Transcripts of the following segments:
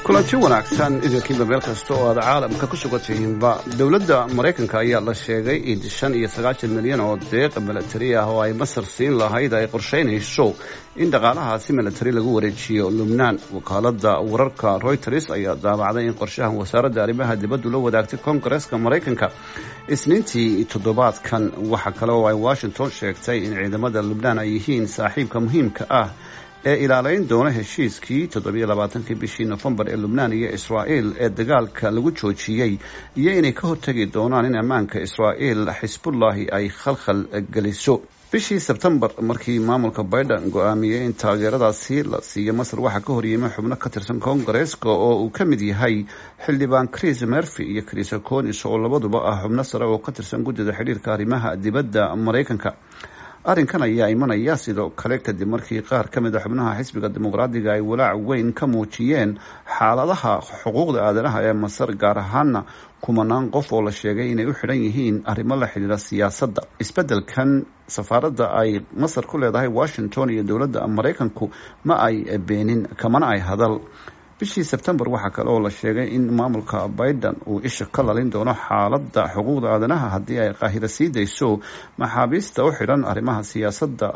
kulanti wanaagsan idinkiiba meel kasta oo aad caalamka ku sugan tihiinba dowladda maraykanka ayaa la sheegay in shan iyo sagaashan milyan oo deeq milatari ah oo ay masar siin lahayd ay qorsheynayso in dhaqaalahaasi milatari lagu wareejiyo lubnaan wakaalada wararka reuters ayaa daabacday in qorshahan wasaaradda arrimaha dibaddu la wadaagtay koongareeska maraykanka isniintii toddobaadkan waxa kale oo ay washington sheegtay in ciidamada lubnaan ay yihiin saaxiibka muhiimka ah ee ilaalayn doona heshiiskii toddobiyo labaatankii bishii nofembar ee lubnaan iyo israa'il ee dagaalka lagu joojiyey iyo inay ka hortegi doonaan in ammaanka israa'il xisbullahi ay khalkhal geliso bishii sebtembar markii maamulka biden go-aamiyey in taageeradaasi la siiyo masar waxaa ka horyimay xubno ka tirsan koongareeska oo uu ka mid yahay xildhibaan chris merfy iyo chris conis oo labaduba ah xubno sare oo ka tirsan guddida xidhiirka arrimaha dibadda maraykanka arrinkan ayaa imanaya sidoo kale kadib markii qaar ka mid a xubnaha xisbiga dimuqraadiga ay walaac weyn ka muujiyeen xaaladaha xuquuqda aadanaha ee masar gaar ahaana kumanaan qof oo la sheegay inay u xidhan yihiin arrimo la xidhiira siyaasadda isbeddelkan safaaradda ay masar ku leedahay washington iyo dowladda maraykanku ma ay beenin kamana ay hadal bishii sebtembar waxaa kale oo la sheegay in maamulka biden uu isha ka lalin doono xaaladda xuquuqda aadanaha haddii ay qaahiro sii dayso maxaabiista u xidhan arrimaha siyaasadda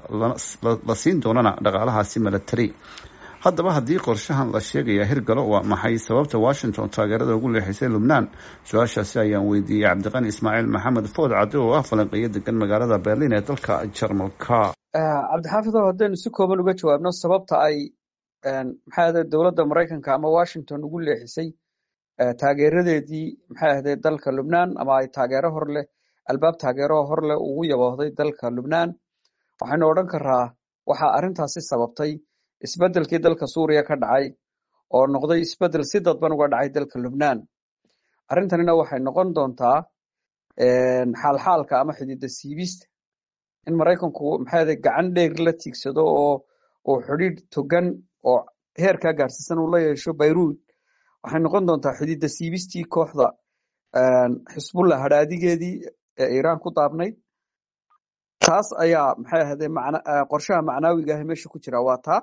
la siin doonana dhaqaalahaasi milatari haddaba haddii qorshahan la sheegaya hirgalo waa maxay sababta washington taageerada ugu leexisay lubnaan su-aashaasi ayaan weydiiyey cabdiqani ismaaciil maxamed food cadde oo ah falanqeeyo degan magaalada berlin ee dalka jarmalka cabdixaafidow haddaynu si kooban uga jawaabno sababta ay maxay ahde dowladda maraykanka ama washington ugu leexisay taageeradeedii maxay ahde dalka lubnaan ama ay taageero hor leh albaab taageero hor leh ugu yaboohday dalka lubnaan waxaynu odhan karaa waxaa arrintaasi sababtay isbeddelkii dalka suuriya ka dhacay oo noqday isbeddel si dadban uga dhacay dalka lubnaan arrintanina waxay noqon doontaa xaalxaalka ama xidida siibista in maraykanku maxay ahde gacan dheer la tiigsado oo uu xidhiidh togan oo heerkaa gaadhsiisan uu la yeesho bayruud waxay noqon doontaa xidida siibistii kooxda xisbullah hadhaadigeedii ee iiraan ku daabnayd taas ayaa maxay ahde qorshaha macnaawiga ah meesha ku jira waa taa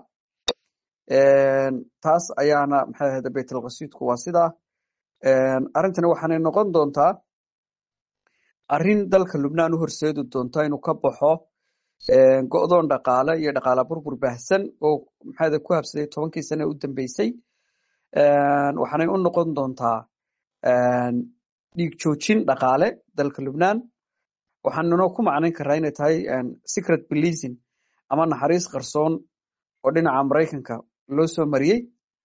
taas ayaana maxay ahde baytalqasiidku waa sidaa arrintani waxaanay noqon doontaa arrin dalka lubnaan u horseedi doonta inuu ka baxo go-doon dhaqaale iyo dhaqaala burbur baahsan oo maxaade ku habsaday tobankii sane u dambeysay waxaanay u noqon doontaa dhiig joojin dhaqaale dalka lubnaan waxaanuna ku macnayn karaa inay tahay secret policing ama naxariis qarsoon oo dhinaca maraykanka loo soo mariyey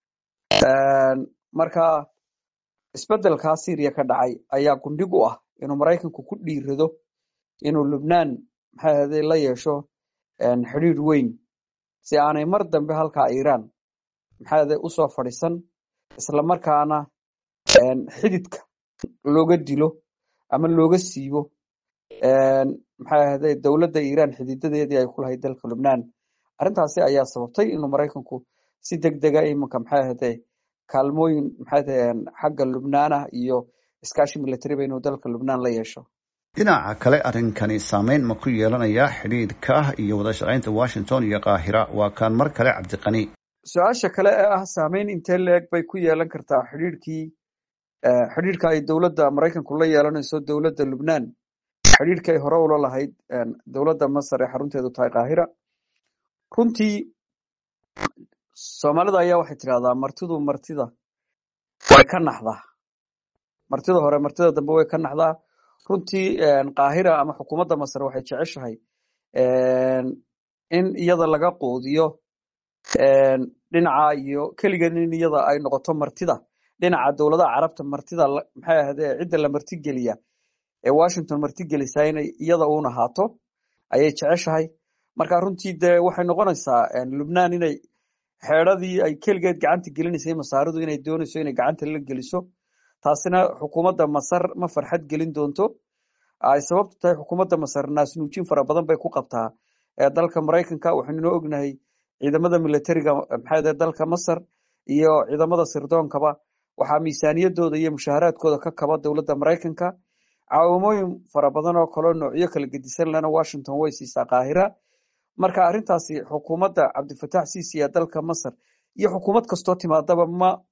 marka isbeddelkaa syriya ka dhacay ayaa gundhig u ah inuu maraykanku ku dhiirado inuu lubnaan maxay ahde la yeesho xidhiidh weyn si aanay mar dambe halkaa iiraan maxay ahde usoo fadhiisan isla markaana xididka looga dilo ama looga siibo maxay ahde dowladda iiraan xididadeedii ay ku lahayd dalka lubnaan arrintaasi ayaa sababtay inuu maraykanku si deg dega iminka maxay ahde kaalmooyin maxay ahde xagga lubnaanah iyo iskaashi milatariba inuu dalka lubnaan la yeesho dhinaca kale arrinkani saameyn ma ku yeelanayaa xidhiidhka iyo wada shaqaynta washington iyo kaahira waa kaan mar kale cabdiqani su-aasha kale ee ah saameyn intee leeg bay ku yeelan kartaa xidhiidhkii xidhiidhka ay dowladda maraykanku la yeelanayso dowladda lubnaan xidhiidhkii ay hore ula lahayd dowladda masar ee xarunteedu tahay kaahira runtii soomaalida ayaa waxay tidhahdaa martidu martida way ka naxdaa martida hore martida dambe way ka naxdaa runtii kaahira ama xukuumadda masar waxay jeceshahay in iyada laga quudiyo dhinaca iyo keligan in iyada ay noqoto martida dhinaca dowladaha carabta martida maxay ahde cidda la martigeliya ee washington martigelisaa inay iyada uun ahaato ayay jeceshahay marka runtii dee waxay noqonaysaa lubnaan inay xeedradii ay keligeed gacanta gelinaysay masaaridu inay doonayso inay gacanta la geliso taasina xukuumadda masar ma farxad gelin doonto ay sababtu tahay xukuumadda masar naasnuujin fara badan bay ku qabtaa dalka maraykanka waxaynuna ognahay ciidamada milatariga maxay dalka masar iyo ciidamada sirdoonkaba waxaa miisaaniyadooda iyo mushaaharaadkooda ka kaba dowladda maraykanka caawimooyin fara badan oo kaleo noocyo kala gedisan lena washington way siisaa kaahira marka arrintaasi xukuumadda cabdifatax siisi ee dalka masar iyo xukuumad kastoo timaadaba ma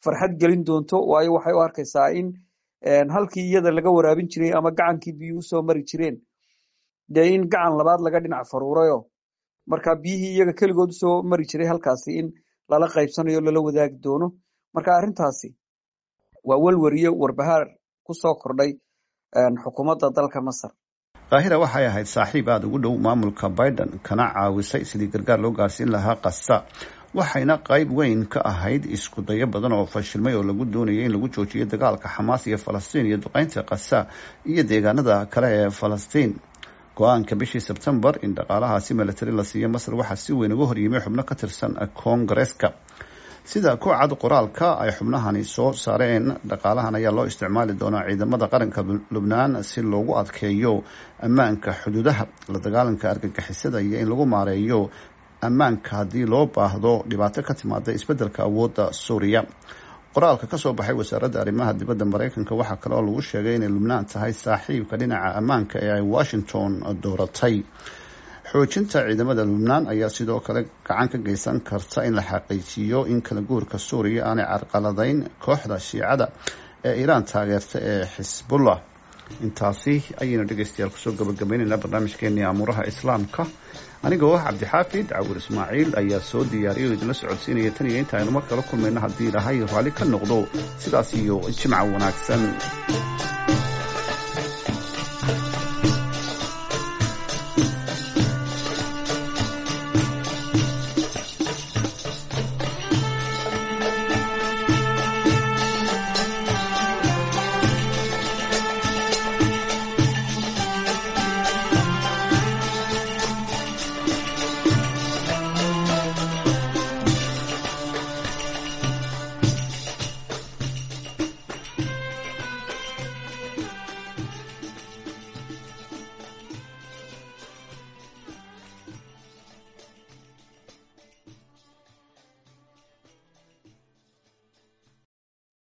farxad gelin doonto waayo waxay u arkaysaa in halkii iyada laga waraabin jiray ama gacankii biyuhu usoo mari jireen dee in gacan labaad laga dhinac faruurayo marka biyihii iyaga keligood usoo mari jiray halkaasi in lala qaybsanayo lala wadaagi doono marka arrintaasi waa welwariyo warbahaar kusoo kordhay xukuumadda dalka masar kaahira waxay ahayd saaxiib aada ugu dhow maamulka biden kana caawisay sidii gargaar loo gaarsiin lahaa kasa waxayna qayb weyn ka ahayd isku dayo badan oo fashilmay oo lagu doonayay in lagu joojiyo dagaalka xamaas iyo falastiin iyo duqeynta kasa iyo deegaanada kale ee falastiin go-aanka bishii sebtembar in dhaqaalahaasi milatari la siiyo masar waxaa si weyn uga horyimay xubno ka tirsan koongareeska sida ku cad qoraalka ay xubnahani soo saareen dhaqaalahan ayaa loo isticmaali doonaa ciidamada qaranka lubnaan si loogu adkeeyo ammaanka xuduudaha la dagaalanka argagixisada iyo in lagu maareeyo ammaanka haddii loo baahdo dhibaato ka timaada isbeddelka awoodda suuriya qoraalka kasoo baxay wasaaradda arrimaha dibadda mareykanka waxaa kale oo lagu sheegay inay lubnaan tahay saaxiibka dhinaca ammaanka ee ay washington dooratay xoojinta ciidamada lubnaan ayaa sidoo kale gacan ka geysan karta in la xaqiijiyo in kala guurka suuriya aanay carqaladayn kooxda shiicada ee iiraan taageerta ee xisbullah intaasi ayaynu dhegeystayaal kusoo gabagabaynaynaa barnaamijkeenii amuuraha islaamka anigoo ah cabdixaafid cawur ismaaciil ayaa soo diyaariyay oo idinla socodsiinaya tan iyo inta aynu mar kala kulmayno haddii ilaahay raalli ka noqdo sidaas iyo jimca wanaagsan